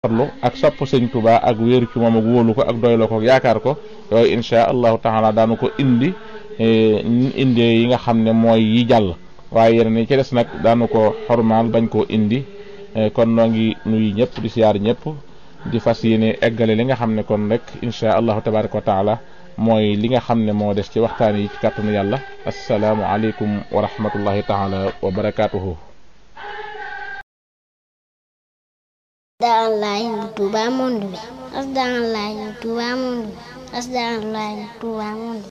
farlu ak sopp sëñ Tuubaa ak wéeru ci moom ak wóolu ko ak doyloo ko ak yaakaar ko yooyu insha allahu taala daanu ko indi indi yi nga xam ne mooy yi jàll waaye yeneen yi ci des nag daanu ko xormaal bañ koo indi kon noo ngi nuyu ñëpp di siyaar ñëpp di fas yéene eggale li nga xam ne kon rek insha allahu tabaraka wa taala mooy li nga xam ne moo des ci waxtaan yi ci kàttanu yàlla asalaamu aleykum wa rahmatullahi taala wa barakaatuhu Asdaalaay Touba monde bi Asdaalaay Touba monde bi Asdaalaay Touba monde bi